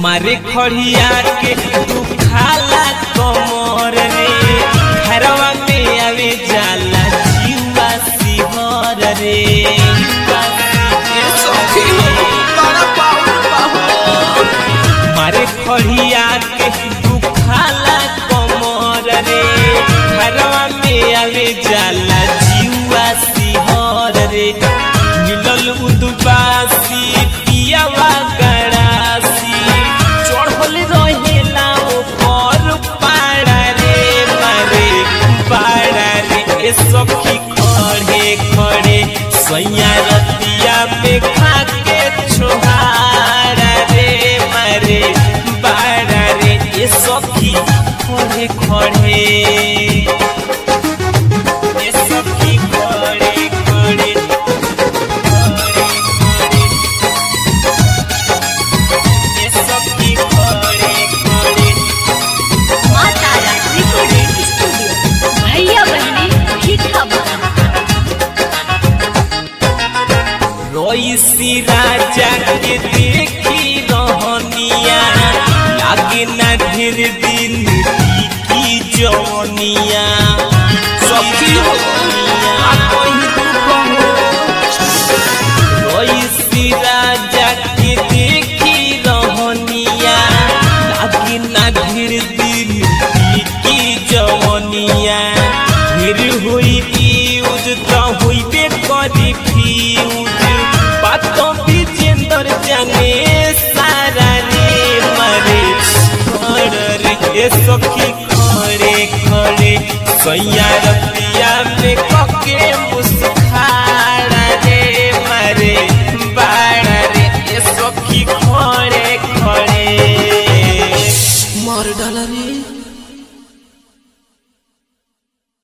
मारे खड़िया के तू खाला कमर रे घरवा में आवे जाला जीवा सिहर रे ए सखी बड़ा पाहुन पाहुन मारे खड़िया के तू खाला कमर रे घरवा में आवे जाला जीवा सिहर रे मिलल उदबासी पियावा गड़ासी चढ़ल रहेला ओपर पाड़ा रे मारे पाड़ा रे ए सखी खड़े खड़े सैया रतिया पे खाके छोहारा रे मारे पाड़ा रे ए सखी खड़े खड़े ए सखी खड़े खड़े माँ तारा रिकॉर्डिंग स्टूडियो भैया बहने भीखा बना रोईसी राजा के देखी रहनिया लागे ना ढेर दिन की जवनिया सखी हो आ कोई दुख हो रोईसी राजा के देखी रहनिया लागे ना ढेर दिन की जवनिया ढेर हुई फ्यूज तो हुईबे करी फ्यूज बातों विजेंदर जाने सारा रे मरे खड़ रे ए सखी खड़े खड़े सैया